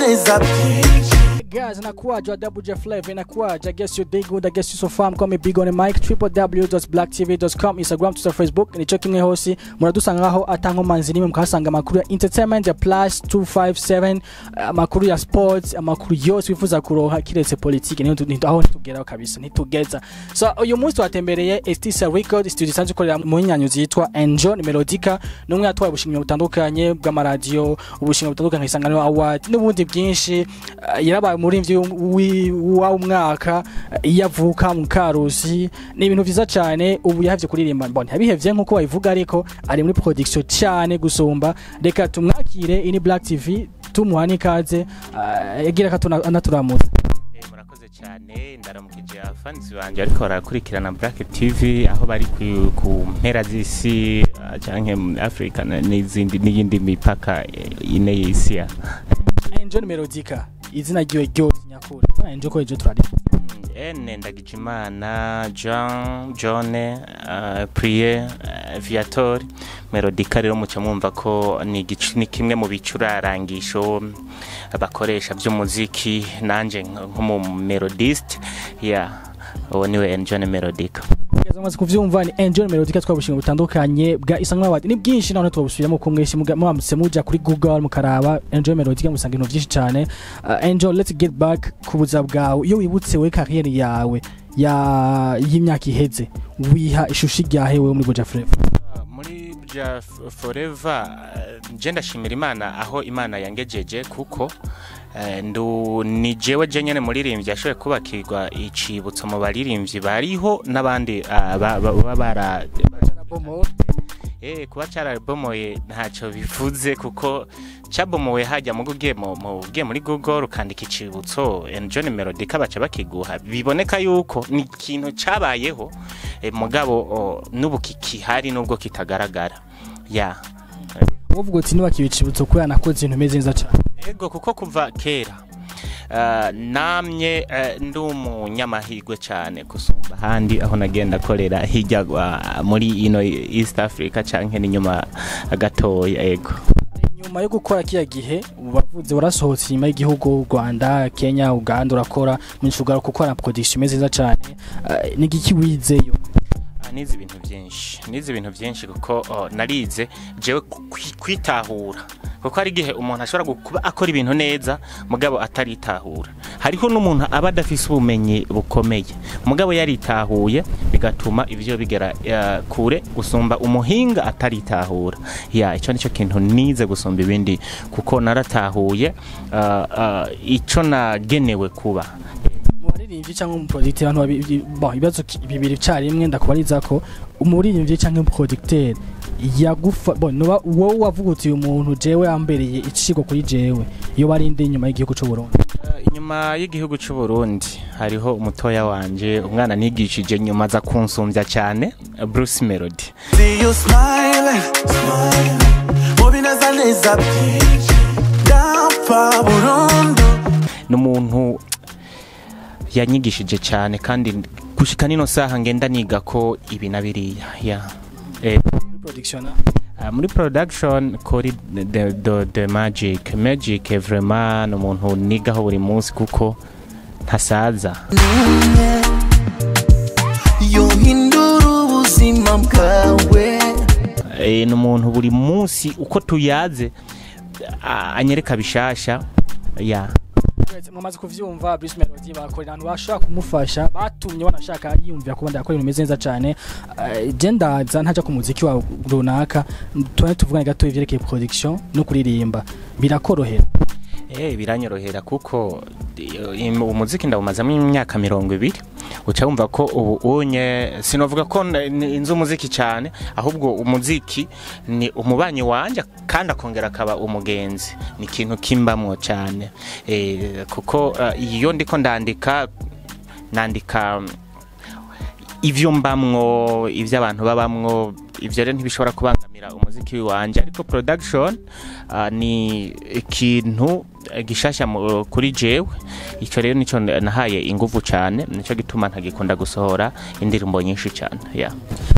neza byinshi Guys, inakuwaje wa Double J Flavor inakuwaje? I guess you dig good, I guess you so far. Call me big on the mic www.blacktv.com Instagram, Twitter, Facebook nico kimwe hose muradusangaho atanko manzi nimwe mukahasanga amakuru ya entertainment ya plus 257 amakuru ya sports amakuru yose wifuza kuronka kiretse politiki niho tu- niho aho ntitugeraho kabisa ntitugeza so uyu munsi twatembereye Estisa Record studio isanzwe ikorera mu nyanyo zitwa Enjoy Melodica n'umwe yatwaye ubushimwe butandukanye bw'amaradiyo ubushimwe butandukanye isanganiro award n'ubundi bwinshi Uh, yarabaye umuririmbyi w'umwaka iyo avuka mu karusi ni ibintu byiza cyane ubu yahavye kuririmba mbona yabihevye nk'uko babivuga ariko ari muri production cyane gusumba reka tumwakire ini black tv tumuha n'ikaze uh, yagira ko anaturamutse Eh, murakoze cyane ndaramukije abafanzi banjye ariko barakurikirana Black TV aho bari ku, ku mpera z'isi ah, canke muri Africa na- n'izindi n'iyindi mipaka eh, ine y'isi ya Angel Melodica izina ryiwe ryose nyakuri Angel ko ejo turari ene ndagijimana jean john uh, priye uh, viator melodica rero muca mwumva ko ni igicu- ni kimwe mu bicurarangisho bakoresha by'umuziki nanje nk'umumelodiste ya uwo niwe enjone melodica Kugeza amaze kuvyumva ni Angel Melodica twabushinga butandukanye bwa Isango Award ni bwinshi none twabusubiramo ko mwese muga- mwamutse muja kuri Google mukaraba Angel Melodica musanga ibintu byinshi cyane uh, Angel let's get back ku buza bwawe iyo wibutse we career yawe ya y'imyaka iheze wiha ishusho ryahe wewe muri Goja Flavor muri bya forever eh, nje ndashimira imana aho imana yangejeje kuko eh, ndu ni jewe je nyene muririmbyi yashoboye kubakirwa icibutso mu baririmbyi bariho n'abandi ah, ba- ba- baba bara Eh, kuba cyarabomoye ntacyo bivuze kuko cyabomowe hajya mu ugiye mu mu- ugiye muri google ukandika icibutso John Melodica baca bakiguha biboneka yuko ni ikintu cyabayeho eh, mugabo oh, n'ubu kikihari nubwo kitagaragara ya uvuga uti niba kibicibutso ko yanakoze ibintu bimeze neza cyane ego kuko kuva kera ah, namye eh, ndi umunyamahirwe cyane gusumba ahandi aho nagenda akorera hirya ah, muri ino east africa canke n'inyuma gatoya ego nyuma yo gukora kiya gihe bavuze warasohotse inyuma y'igihugu u Rwanda Kenya Uganda urakora mu nshuga gukora production imeze neza cyane uh, ni giki wizeyo Ah, nize ibintu byinshi nize ibintu byinshi kuko oh, narize jewe kwi- kwitahura kuko hari igihe umuntu ashobora gu- kuba akora ibintu neza mugabo ataritahura hariho n'umuntu aba adafise ubumenyi bukomeye mugabo yaritahuye bigatuma ibyo bigera eh, kure gusumba umuhinga ataritahura ya icyo nicyo kintu nize gusumba ibindi kuko naratahuye ah, ah, ico nagenewe kuba mu baririmbyi cyangwa mu producteur abantu babi- bon ibibazo ki- bibiri cyarimwe ndakubariza ko umuririmbyi cyangwa producteur yagufa bon nuba wowe wavuga uti uyu muntu jewe yambereye icigo kuri jewe iyo barinde inyuma y'igihugu cy'u Burundi Eh, inyuma y'igihugu cy'u Burundi hariho umutoya wanje umwana nigishije nyuma aza kunsumbya cyane eh, Bruce Melody See you smiling, smiling Mubi neza neza byinshi Ndapfa burundu ni umuntu yanyigishije cyane kandi gushika nino saha ngenda niga ko ibi na biriya ya eh, muri production ah, muri production kuri the, the, the magic magic vraiment ni umuntu nigaho buri munsi kuko ntasaza yohindura ubuzima bwawe Eh, ni umuntu buri munsi uko tuyaze ah, anyereka bishasha ya mwamaze kuvyumva Bruce Melody bakorera abantu bashaka kumufasha batumye banashaka yiyumvira kuba ndakora ibintu bimeze neza cyane Eh, je ndaza ntaja ku muziki wa runaka tuba tuvugana gato ivyerekeye production no kuririmba birakorohera Eh biranyorohera kuko eh, im- umuziki ndawumazamo imyaka mirongo ibiri uca wumva ko ubu unye sinovuga ko n- n- inzi umuziki cyane ahubwo umuziki ni umubanyi wanje kandi akongera akaba umugenzi ni ikintu kimbamwo cyane eh, kuko eh, iyo ndiko ndandika nandika ivyo mbamwo ivyo abantu babamwo ivyo rero ntibishobora kubangamira umuziki wanje ariko production uh, ni ikintu eh, gishasha mu- kuri jewe ico rero nico nahaye inguvu cyane nico gituma ntagikunda gusohora indirimbo nyinshi cyane yeah.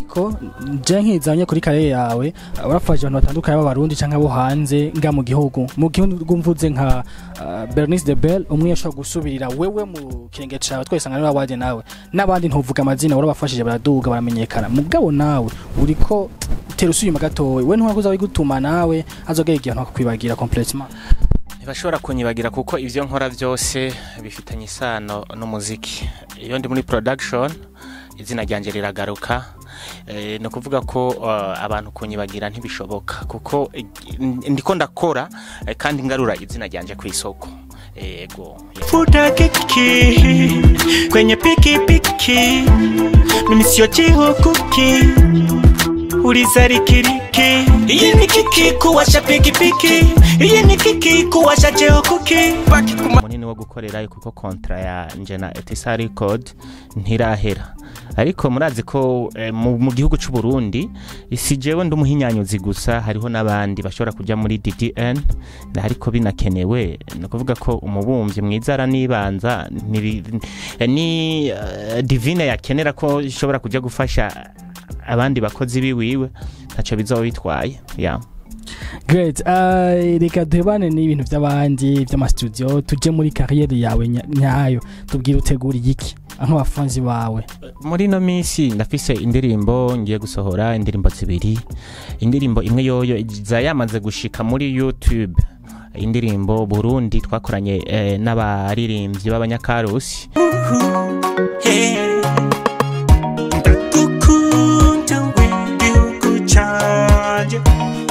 ariko je nkizanye kuri kare yawe urafashe abantu batandukanye b'abarundi canke abo hanze nga mu gihugu mu gihugu mvuze nka uh, Bernice de Bell umwe yashobora gusubirira wewe mu kirenge cawe twese ngana n'abandi nawe n'abandi ntuvuga amazina urabafashije baraduga baramenyekana mugabo nawe uriko utera usuyuma gatowe we ntuwakuza wigutuma nawe azogera igihe ntakwibagira complètement ntibashobora kunyibagira kuko ibyo nkora byose bifitanye isano n'umuziki iyo ndi muri production izina ryanjye riragaruka Eh, ni ukuvuga ko eh, abantu kunyibagira ntibishoboka kuko eh, ndiko ndakora eh, kandi ngarura izina ryanjye ku isoko yego futa kiki kwenye pikipiki mimi sio chihukuki uliza rikiriki iyi ni kiki kuwasha pikipiki iyi ni kiki kuwasha chehukuki baki kuma munini wo gukorerayo kuko kontra yanje na etisa record ntirahera ariko murazi ko eh, mu, mu gihugu c'u Burundi si jewe ndi umuhinyanyuzi gusa hariho n'abandi bashobora kuja muri DDN ariko binakenewe ni ukuvuga ko umubumbyi mwiza aranibanza ni, ni uh, divine yakenera ko ishobora kuja gufasha abandi bakozi biwiwe ntaco bizoba bitwaye yeah. Great. Uh, reka duhebane n'ibintu by'abandi by'amastudio tuje muri kariyeri yawe nya- nyayo tubwire utegura iki nk'abafanzi bawe muri ino minsi ndafise indirimbo ngiye gusohora indirimbo zibiri indirimbo imwe yoyo iza yamaze gushika muri youtube indirimbo burundi twakoranye eh, n'abaririmbyi b'abanyakarusi ndagukunda we gihugu canje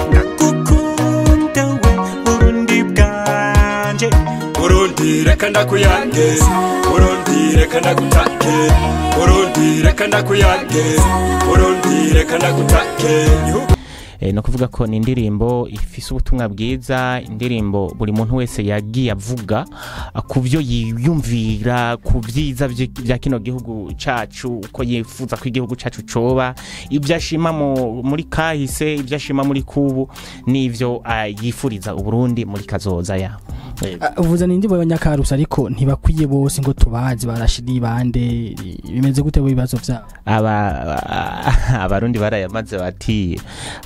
ndagukunda we burundi bwanje burundi reka ndakuyange burundi reka ndagutake burundi reka ndakuyange burundi reka ndagutake Gihugu eh, ni ukuvuga ko ni indirimbo ifise ubutumwa bwiza indirimbo buri muntu wese yagiye avuga ah, ku byo yiyumvira ku byiza vye- vya kino gihugu cacu uko yifuza ko igihugu cacu coba ibyo ashima mu- muri kahise ibyo ashima muri kubu n'ivyo ah, yifuriza uburundi muri kazoza ya Eh, Uh, uvuze ni indirimbo y'abanyakarusi ariko ntibakwiye bose ngo tubazi barashiri bande bimeze gute mu bibazo byabo aba abarundi barayamaze bati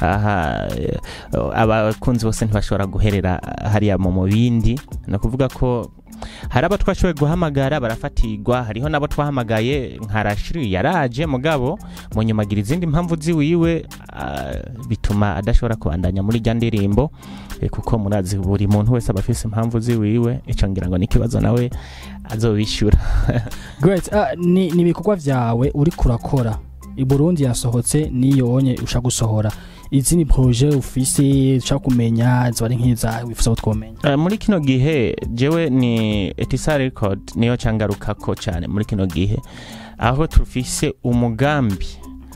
aha eh, abakunzi bose ntibashobora guherera hariya mu mubindi ni ukuvuga ko hari abo twashoboye guhamagara barafatirwa hariho n'abo twahamagaye nka rashiri yaraje mugabo mu nyuma agira izindi mpamvu ziwiwe ah, bituma adashobora kubandanya muri rya ndirimbo eh, kuko murazi buri muntu wese aba afise impamvu ziwiwe ico ngira ngo ni ikibazo nawe azobishyura Great. Uh, ni ni ibikorwa byawe uri kurakora i Burundi yasohotse niyo wonye usha gusohora izindi projet ufise ushaka kumenya ziba ari nk'iza wifuza ko twomenya Uh, muri kino gihe jewe ni etisa record niyo cangarukako cyane muri kino gihe aho tufise umugambi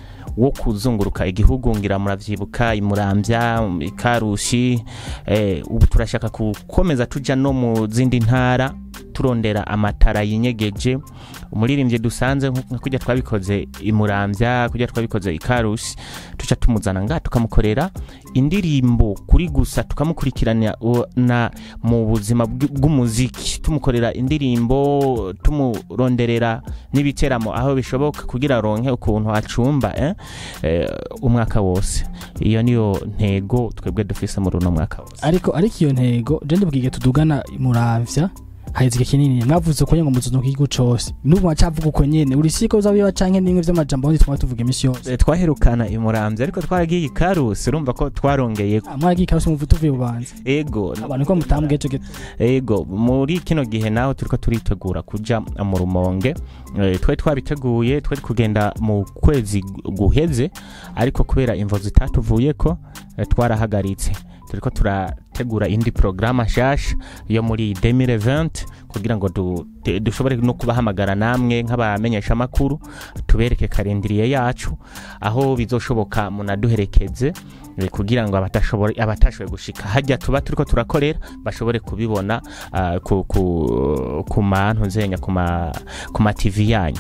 wo kuzunguruka igihugu ngira muravyibuka imurambya ikarushi eh, ubu turashaka gukomeza tuja no mu zindi ntara turondera amatara yinyegeje umuririmbyi dusanze nka kujya twabikoze imurambya kujya twabikoze ikarusi tuca tumuzana nga tukamukorera indirimbo kuri gusa tukamukurikirana u- na mu buzima bw- bw'umuziki tumukorera indirimbo tumuronderera n'ibiteramo aho bishoboka kugira aronke ukuntu acumba eh? eh, umwaka wose iyo niyo ntego twebwe dufise muri uno mwaka wose ariko ariko iyo ntego je ndibwige tudugana muravya haheze igihe kinini mwavuze ko ngo muzuno k'igihugu cose n'ubu wacavuga uko nyene uri siko uzabiba canke nimwe vy'amajambo ndi twaba tuvuga imisi yose Eh, twaherukana imurambya ariko twaragiye ikarusi urumva ko twarongeye Ah, mwaragiye ikabose muvuta uvuye bubanza ego abantu ko mutambwe cyo ego muri kino gihe naho turiko turitegura kuja mu rumonge Eh, twari twabiteguye twari kugenda mu kwezi guheze ariko kubera imvo zitatuvuyeko eh, twarahagaritse turiko turategura indi porogaramu nshasha yo muri 2020 kugira ngo du- te- dushobore no kubahamagara namwe nk'abamenyeshamakuru tubereke karindiriye yacu aho bizoshoboka munaduherekeze eh, kugira ngo abatashobora- abatashoboye gushika hajya tuba turiko turakorera bashobore kubibona ah, ku, ku, ku mantu nzenya ku ma ku ma TV yanyu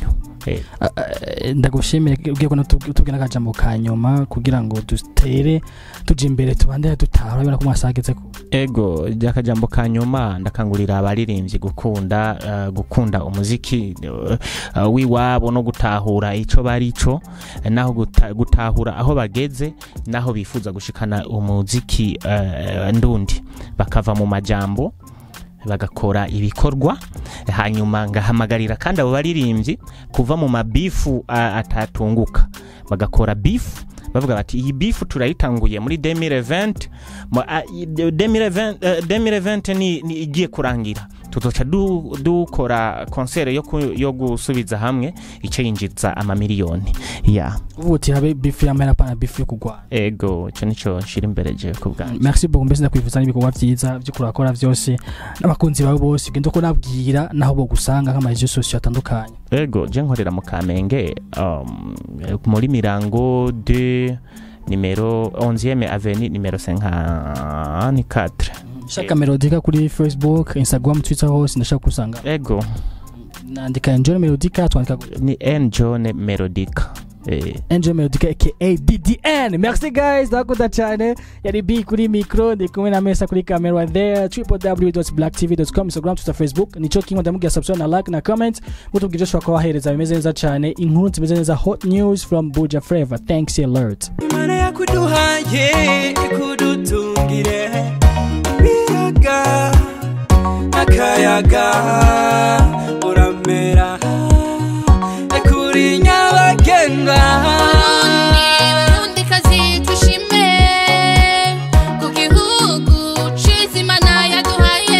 Eh, Ah, ah, ndagushimire ugiye kubona tubwira akajambo ka nyuma kugira ngo dutere tujya imbere tubande dutahura urabona ko mwasagetse ko ego ryakajambo ka nyuma ndakangurira abaririmbyi gukunda eh, gukunda umuziki eh, eh, w'iwabo no gutahura ico bari co eh, naho guta- gutahura aho bageze naho bifuza gushikana umuziki eh, ndundi bakava mu majambo bagakora ibikorwa hanyuma ngahamagarira kandi abo baririmbyi kuva mu mabifu ah, atatunguka bagakora bifu bavuga bati iyi bifu turayitanguye muri 2020 mu- ah, i- 2020 eh, 2020 ni ni igiye kurangira tuzoca du- dukora konsere yo ku- yo gusubiza hamwe icyo yinjiza amamiliyoni ya ubu uti habe bifu y'amahera pana bifu yo kurwana ego icyo nicyo nshira imbere je ku bwanjye merci beaucoup mbese ndakwifuza n'ibikorwa byiza byo kurakora byose n'abakunzi bawe bose ugenda uko nabwira naho bogusanga nk'amarezo sosiyo atandukanye ego je nkorera mu kamenge um, muri mirango de nimero 11e avenue nimero 54 shaka melodika kuri facebook instagram twitter hose ndashaka kusanga ego nandika enjoy melodika twandika gutya. ni n john melodica eh, enjoy melodika aka ddn merci guys ndakunda cyane yari b kuri micro ndi kumwe na mesa kuri camera right there www.blacktv.com instagram twitter facebook nico kimwe ndamubwira subscribe na like na comment mutubwire ushobora kubahereza bimeze neza cyane inkuru zimeze neza hot news from buja flavor thanks alert imana yakuduhaye ikudutungire ibiyaga akayaga uramera kuri nyabagendwa Burundi kazi twishime ku gihugu ciza imana yaduhaye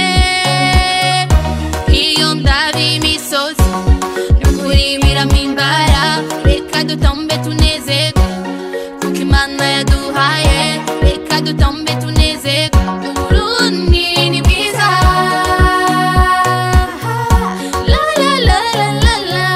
iyo ndaba imisozi n'ukuri biramimbara reka dutambe tunezerwe kuko imana yaduhaye reka dutambe tunezerwe uburundi ni bwiza la la la la la la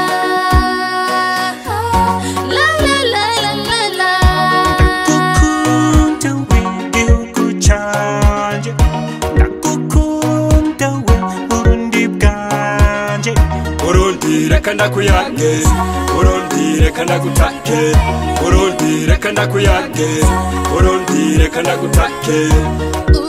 la la la la la la ndagukunda we gihugu canje ndagukunda we burundi bwanje burundi reka ndakuyange burundi reka ndagutake burundi reka ndakuyange burundi reka ndagutake